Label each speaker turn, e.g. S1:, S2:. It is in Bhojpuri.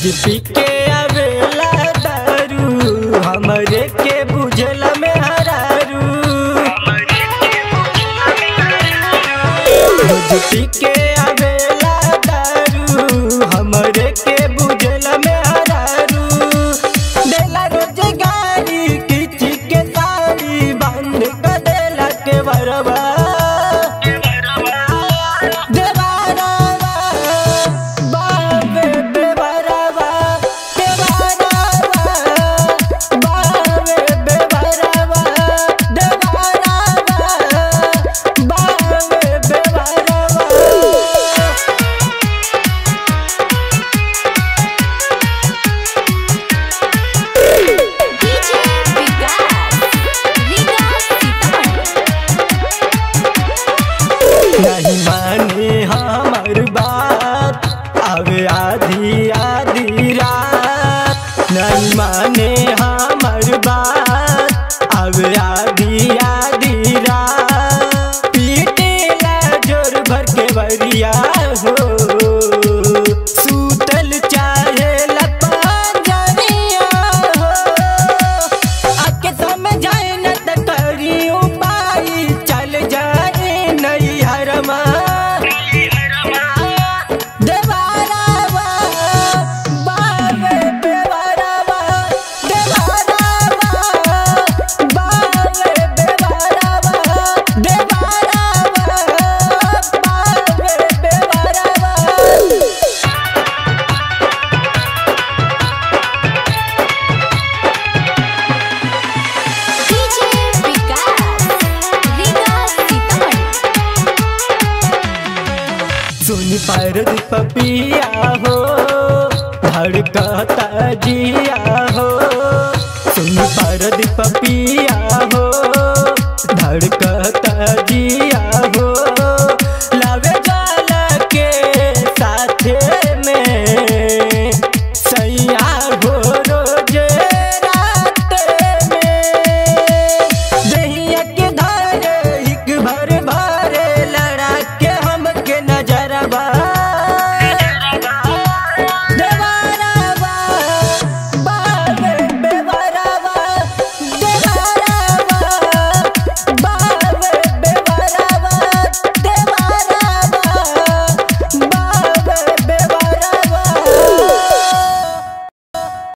S1: पी के आवेला दारू हमरे के बुझला में हरारू रोज पी के आवेला दारू हमरे के बुझला में हरारू देला रोज गाड़ी किची के साड़ी बंद कर देला के बरबा देवारावा बाबे बेवारावा देवारावा बाबे बेवारावा देवारावा बाबे बेवारावा
S2: डीजे विकास विकास सीतामढ़ी
S1: नहीं माने हमर बात आवे आधी आधी रात नहीं माने हमर बात आवे आधी आधी रात पीटेला जोर भर के बरिया हो सूतल चाहे लपजरिया हो आके समझाए न त करी उपाय चल जाए नहीं हरमा देवारावा बाबे बेवारावा देवारावा बाबे बेवारावा देवारावा बाबे बेवारावा
S2: डीजे विकास विकास सीतामढ़ी
S1: सुन पर पपिया हो धड़कता जिया